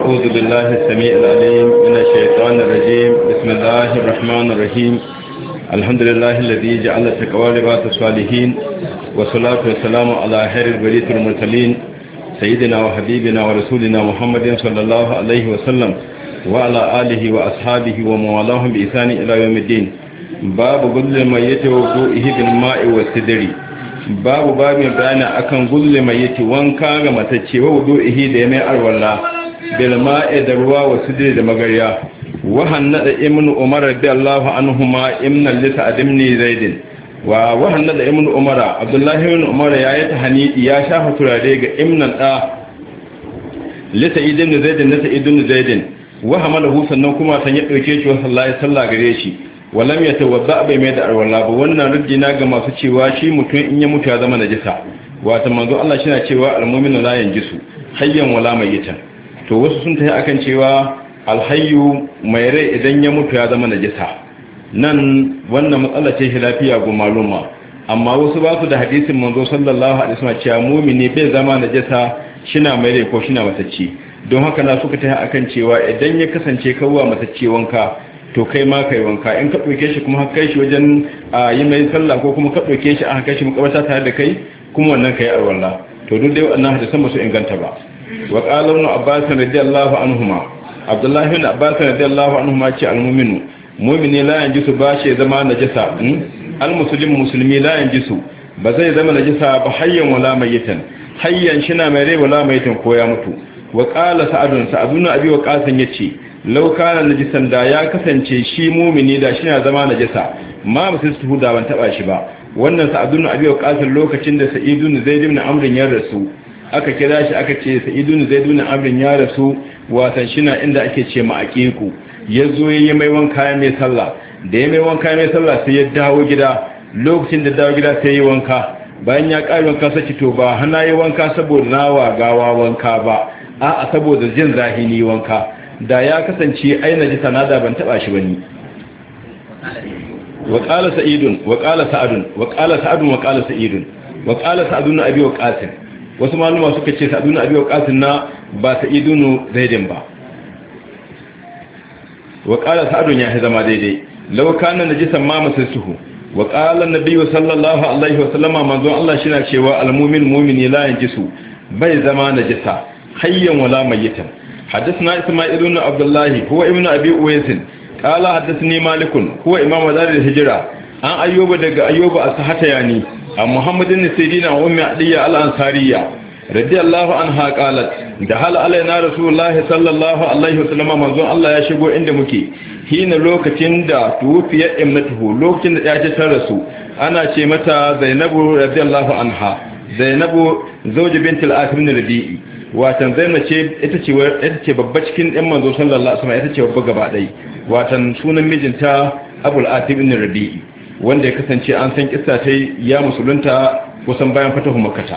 أعوذ بالله السميع العليم من الشيطان الرجيم بسم الله الرحمن الرحيم الحمد لله الذي جعل التقوى لباس الصالحين والصلاة والسلام على خير البرية المرسلين سيدنا وحبيبنا ورسولنا محمد صلى الله عليه وسلم وعلى آله وأصحابه وموالاهم بإحسان إلى يوم الدين باب قل الميت وضوئه بالماء والسدر babu babin bayani akan gulle mai yake wanka ga matacce wa wudu'ihi da ya mai arwalla bil ma'i da ruwa wa sidri da magarya wa hannada ibnu umar radiyallahu anhuma imna li ta'dimni zaidin wa wa hannada ibnu umar abdullahi ibn umar ya yi tahanidi ya shafa turare ga imnan da li ta'idin zaidin na ta'idin zaidin wa hamalahu sannan kuma san ya dauke shi wa sallallahu alaihi wasallam gare shi walam ya tawadda bai mai da arwala ba wannan rujina ga masu cewa shi mutum in ya mutu ya zama najisa wato manzo Allah shi na cewa almu'minu la yanjisu hayyan wala mayyitan to wasu sun tafi akan cewa alhayyu mai rai idan ya mutu ya zama najisa nan wannan matsala ce shi lafiya ga maluma amma wasu ba su da hadisin manzo sallallahu alaihi wasallam cewa mu'mini bai zama najisa shina mai rai ko shina matacce don haka na suka tafi akan cewa idan ya kasance kawwa matacce wanka to kai ma kai wanka in ka ɗauke shi kuma kai shi wajen yi mai sallah ko kuma ka ɗauke shi aka kai shi makabarta tare da kai kuma wannan kai arwalla to duk dai wannan hadisan ba su inganta ba wa qala ibn abbas radiyallahu anhuma abdullahi ibn abbas radiyallahu anhuma ce almu'minu mu'mini la yanjisu ba shi zama najasa almuslim muslimi la yanjisu ba zai zama najasa ba hayyan wala mayitan hayyan shina mai rai wala mayitan ko ya mutu wa qala sa'adun sa'adun abi wa qasan yace laukana najisan da ya kasance shi mumini da shi na zama najisa ma ba su su da ban taba shi ba wannan sa'adun abi wa qatil lokacin da sa'idun zaid ibn amr ya rasu aka kira shi aka ce sa'idun zaid ibn amr ya rasu watan shi na inda ake ce ma aqiqu yazo yayi mai wanka mai sallah da ya mai wanka mai sallah sai ya dawo gida lokacin da dawo gida sai ya wanka bayan ya ƙari wanka sai to ba hana yi wanka saboda nawa gawa wanka ba a'a saboda jin zahini wanka da ya kasance aina ji sanada ban taba shi bane wa qala sa'idun wa qala sa'adun wa qala sa'adun wa qala sa'idun wa qala sa'adun abi wa qasim wasu maluma suka ce sa'adun abi wa qasim na ba sa'idun zaidin ba wa qala sa'adun ya zama daidai law kana najisan ma masasuhu wa qala an-nabi sallallahu alaihi wa sallama manzo Allah shi na cewa al-mu'min mu'mini la yanjisu bai zama najisa hayyan wala mayyitan حدثنا إسماعيل بن عبد الله هو ابن أبي أويس قال حدثني مالك هو إمام دار الهجرة عن أيوب دق أيوب أصحت يعني عن محمد بن سيرين وأم عدية الأنصارية رضي الله عنها قالت دخل علينا رسول الله صلى الله عليه وسلم منظور الله يشغو عند مكي حين لوكacin da tuwfiya imnatuhu lokacin da ya ce ta rasu ana ce mata Zainabu radiyallahu anha Zainabu zawji bintul Asim bin Rabi'i watan zainab ce ita ce ita ce babba cikin ɗan manzo sallallahu alaihi wasallam ita ce babba gaba ɗai watan sunan mijinta abul atib ibn rabi'i wanda ya kasance an san kissa ta ya musulunta kusan bayan fatahu makkata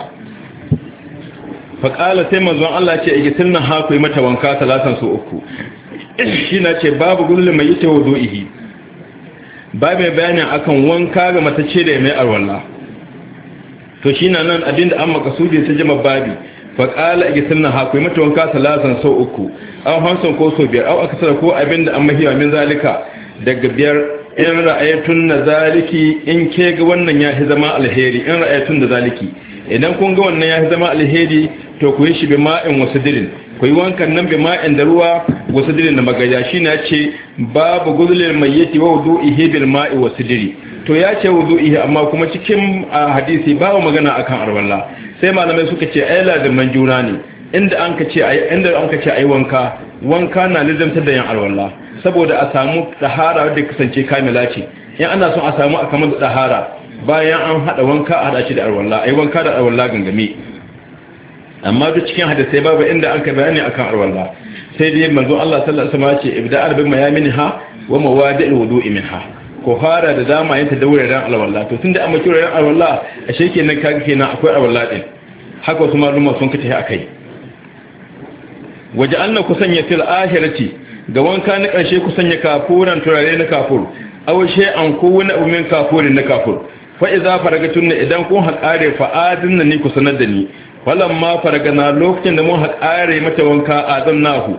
fa qala sai manzon Allah ce igitilna ha ku mata wanka talatan su uku shi na ce babu gullin mai ita wudu'ihi ba mai bayanin akan wanka ga matace da mai arwalla to shi na nan abinda an makasudi ta jama babi faƙala a gisin na haƙuri mata wanka salasan sau uku an hanson ko sau biyar au aka sada ko abin da an mahiwa min zalika daga biyar in ra'ayatun na zaliki in ke ga wannan ya fi zama alheri in ra'ayatun da zaliki idan kun ga wannan ya fi zama alheri to ku yi shi bi ma'in wasu dirin ku yi wankan nan bi ma'in da ruwa wasu dirin da magaja shi na ce babu guzulin mai yake wa wudu ihe bil ma'i wasu diri to ya ce wudu ihe amma kuma cikin hadisi babu magana akan arwallah sai malamai suka ce ai ladiman juna ne inda an ka ce ai inda an ka ce ai wanka wanka na lizamtar da yan alwala saboda a samu dahara wadda kasance kamila ce in ana son a samu a kamar da dahara bayan an hada wanka a hada shi da alwala ai wanka da alwala gangame amma duk cikin hadisai babu inda an ka bayani akan alwala sai dai manzo Allah sallallahu alaihi wasallam ya ce ibda'al bi mayaminha wa mawadi'il wudu'i minha ko fara da dama yanta da wuraren alwala to tunda an maki wuraren alwala a sheke nan kaga kenan akwai alwala din haka wasu maluma sun kace akai waje anna ku sanya fil ahirati ga wanka na karshe ku sanya kafuran turare na kafur aw shay'an ko wani abu min kafurin na kafur fa idza faragatun idan kun haƙare fa adinna ni ku sanar da ni falamma faragana lokacin da mun haƙare mata wanka azannahu